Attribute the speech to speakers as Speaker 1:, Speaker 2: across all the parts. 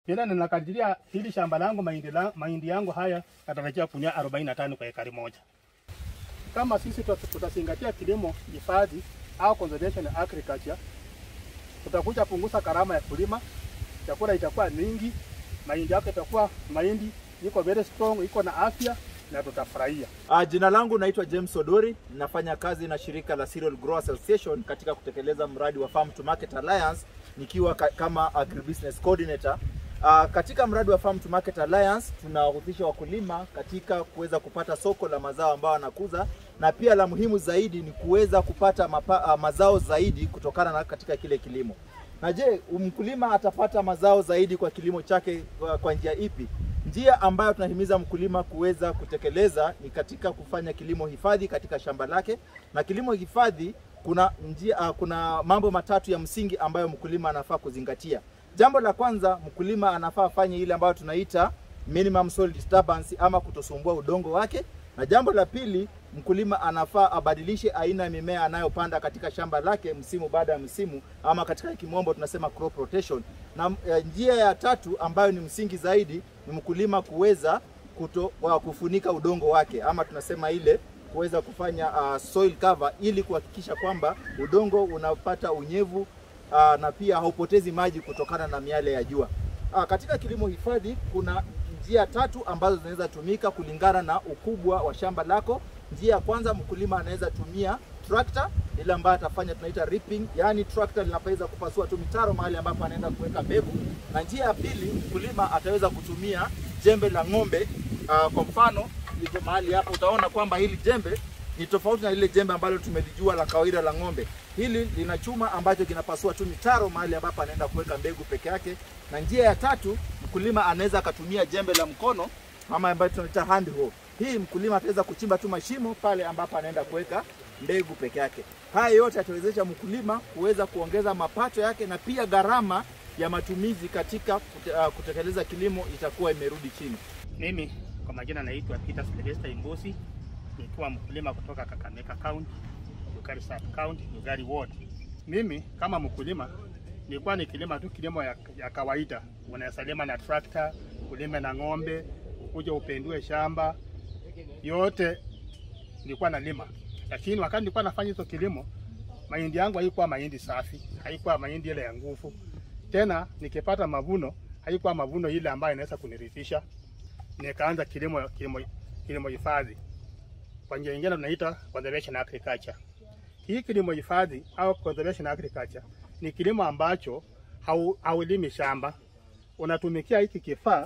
Speaker 1: Pia ninakadiria hili shamba langu mahindi, la, mahindi yangu haya natarajia kunia 45 kwa ekari moja. Kama sisi tuta- tutazingatia kilimo hifadhi au conservation agriculture, tutakuja punguza gharama ya kulima, chakula itakuwa mingi, mahindi yako itakuwa mahindi iko very strong, iko na afya na tutafurahia.
Speaker 2: Uh, jina langu naitwa James Odori, nafanya kazi na shirika la Cereal Grower Association katika kutekeleza mradi wa Farm to Market Alliance nikiwa ka kama agribusiness coordinator. Uh, katika mradi wa Farm to Market Alliance tunawahusisha wakulima katika kuweza kupata soko la mazao ambayo wanakuza na pia la muhimu zaidi ni kuweza kupata mapa, uh, mazao zaidi kutokana na katika kile kilimo. Na je, mkulima atapata mazao zaidi kwa kilimo chake kwa, kwa njia ipi? Njia ambayo tunahimiza mkulima kuweza kutekeleza ni katika kufanya kilimo hifadhi katika shamba lake, na kilimo hifadhi kuna njia, uh, kuna mambo matatu ya msingi ambayo mkulima anafaa kuzingatia. Jambo la kwanza, mkulima anafaa afanye ile ambayo tunaita minimum soil disturbance ama kutosumbua udongo wake, na jambo la pili, mkulima anafaa abadilishe aina ya mimea anayopanda katika shamba lake msimu baada ya msimu, ama katika kimombo tunasema crop rotation. Na eh, njia ya tatu ambayo ni msingi zaidi ni mkulima kuweza kuto, wa kufunika udongo wake ama tunasema ile kuweza kufanya uh, soil cover ili kuhakikisha kwamba udongo unapata unyevu uh, na pia haupotezi maji kutokana na miale ya jua. Uh, katika kilimo hifadhi kuna njia tatu ambazo zinaweza tumika kulingana na ukubwa wa shamba lako. Njia ya kwanza, mkulima anaweza tumia trakta ile ambayo atafanya tunaita reaping, yaani trakta linaweza kupasua tu mitaro mahali ambapo anaenda kuweka mbegu. Na njia ya pili, mkulima ataweza kutumia jembe la ng'ombe. Uh, kwa mfano liko mahali hapa, utaona kwamba hili jembe ni tofauti na lile jembe ambalo tumelijua la kawaida la ng'ombe. Hili lina chuma ambacho kinapasua tu mitaro mahali ambapo anaenda kuweka mbegu peke yake. Na njia ya tatu, mkulima anaweza akatumia jembe la mkono ama ambayo tunaita hand hoe. Hii mkulima ataweza kuchimba tu mashimo pale ambapo anaenda kuweka mbegu peke yake. Haya yote yatawezesha mkulima kuweza kuongeza mapato yake na pia gharama ya matumizi katika kute, uh, kutekeleza kilimo itakuwa imerudi chini.
Speaker 1: Mimi kwa majina naitwa Peter Sylvester Imbusi, nikiwa mkulima kutoka Kakamega County, Lugari Sub County, Lugari Ward. Mimi kama mkulima nilikuwa nikilima tu kilimo ya, ya kawaida, unaweza lima na trakta, ulime na ng'ombe, ukuje upendue shamba yote nilikuwa nalima, lakini wakati nilikuwa nafanya hizo kilimo, mahindi yangu haikuwa mahindi safi, haikuwa mahindi ile ya nguvu. Tena nikipata mavuno haikuwa mavuno ile ambayo inaweza kuniridhisha. Nikaanza kilimo kilimo kilimo hifadhi, kwa njia nyingine tunaita conservation agriculture. Hii kilimo hifadhi au conservation agriculture ni kilimo ambacho hau, haulimi shamba, unatumikia hiki kifaa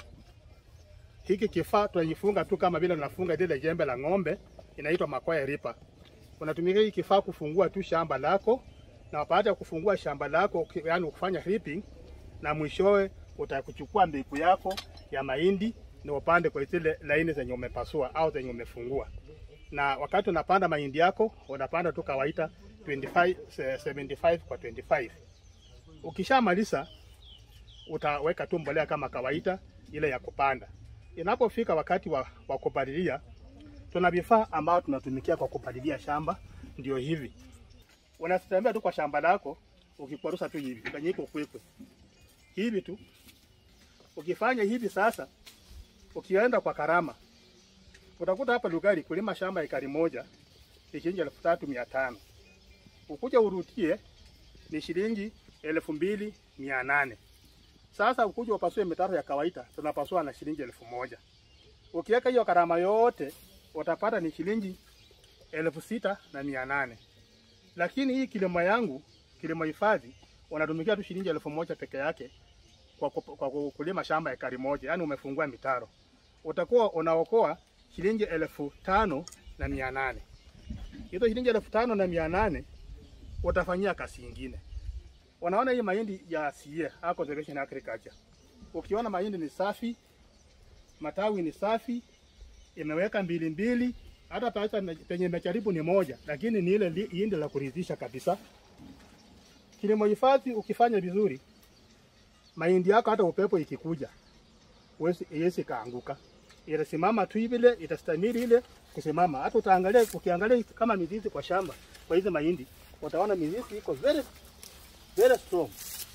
Speaker 1: hiki kifaa tunajifunga tu kama vile unafunga lile jembe la ng'ombe, inaitwa makwaya ripa. Unatumia hiki kifaa kufungua tu shamba lako, na baada ya kufungua shamba lako, yani kufanya ripping, na mwishowe utakuchukua mbegu yako ya mahindi na upande kwa zile laini zenye umepasua au zenye umefungua. Na wakati unapanda mahindi yako, unapanda tu kawaida 25 75 kwa 25. Ukishamaliza utaweka tu mbolea kama kawaida ile ya kupanda. Inapofika wakati wa, wa kupalilia, tuna vifaa ambao tunatumikia kwa kupalilia shamba, ndio hivi. Unatembea tu kwa shamba lako ukikwarusa tu hivi, kanyiko kwekwe hivi tu. Ukifanya hivi sasa, ukienda kwa karama, utakuta hapa Lugari kulima shamba ekari moja ni shilingi elfu tatu mia tano. Ukuja urutie ni shilingi elfu mbili mia nane. Sasa ukuja upasue mitaro ya kawaida tunapasua na shilingi elfu moja. Ukiweka hiyo karama yote utapata ni shilingi elfu sita na mia nane. Lakini hii kilimo yangu kilimo hifadhi unatumikia tu shilingi elfu moja peke yake kwa, ku- kwa ku- kulima shamba ekari moja, yani umefungua mitaro, utakuwa unaokoa shilingi elfu tano na mia nane. Hizo shilingi elfu tano na mia nane utafanyia kazi ingine. Unaona hii mahindi ya CA au conservation agriculture, ukiona mahindi ni safi, matawi ni safi, imeweka mbili mbili, hata pesa penye imejaribu ni moja, lakini ni ile li- hindi la kuridhisha kabisa. Kilimo hifadhi ukifanya vizuri, mahindi yako hata upepo ikikuja huwezi iwezi kaanguka, itasimama tu vile, itastamili ile kusimama. Hata utaangalia, ukiangalia kama mizizi kwa shamba kwa hizi mahindi, utaona mizizi iko very very strong.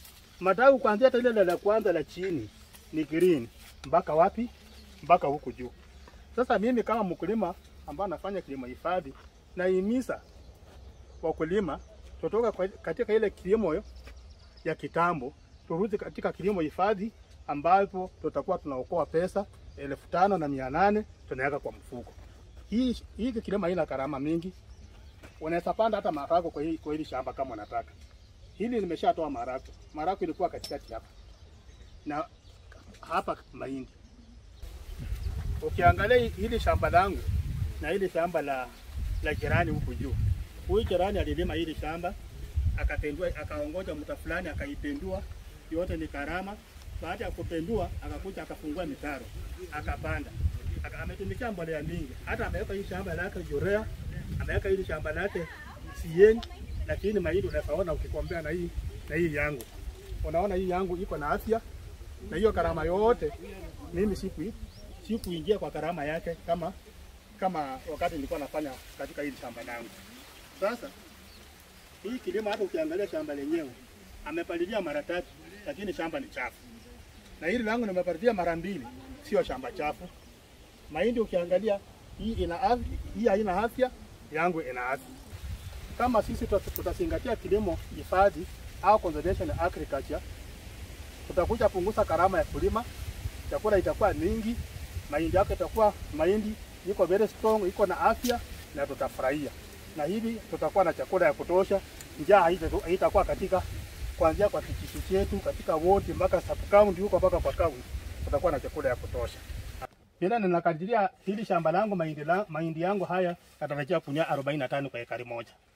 Speaker 1: Matawi kuanzia hata ile la kwanza la chini ni green mpaka wapi? Mpaka huku juu. Sasa mimi kama mkulima ambaye nafanya kilimo hifadhi, naihimiza wakulima tutoka kwa- katika ile kilimo ya kitambo turudi katika kilimo hifadhi ambapo tutakuwa tunaokoa pesa elfu tano na mia nane tunaweka kwa mfuko. Hii hii kilimo haina gharama mingi, unaweza panda hata maharagwe kwa hii kwa hili shamba kama unataka. Hili nimeshatoa maharagwe, maharagwe ilikuwa katikati hapa na hapa mahindi. Ukiangalia hi- hili shamba langu na hili shamba la la jirani huku juu, huyu jirani alilima hili shamba akapendua, akaongoja mta fulani akaipendua, yote ni karama. Baada ya kupendua, akakuja akafungua mitaro akapanda, Aka, ametumikia mbolea mingi, hata ameweka hii shamba lake urea, ameweka hili shamba lake CN, lakini mahindi unafaona ukikombea na hii na hii yangu, unaona hii yangu iko na afya, na hiyo karama yote mimi siku sikuingia kwa karama yake kama kama wakati nilikuwa nafanya katika hili shamba langu. Sasa hii kilimo hata ukiangalia shamba lenyewe amepalilia mara tatu, lakini shamba ni chafu, na hili langu nimepalilia mara mbili, sio shamba chafu. Mahindi ukiangalia hii ina afya, hii haina afya, yangu ina afya. Kama sisi tuta- tutazingatia kilimo hifadhi au conservation agriculture, tutakuja punguza gharama ya kulima, chakula itakuwa mingi, mahindi yako itakuwa mahindi iko very strong, iko na afya na tutafurahia, na hivi tutakuwa na chakula ya kutosha. Njaa haita- haitakuwa katika kuanzia kwa kijiji chetu katika wodi mpaka sub county huko mpaka kwa county, tutakuwa na chakula ya kutosha. Bila ninakadiria hili shamba langu mahindi, la, mahindi yangu haya natarajia kunia 45 kwa ekari moja.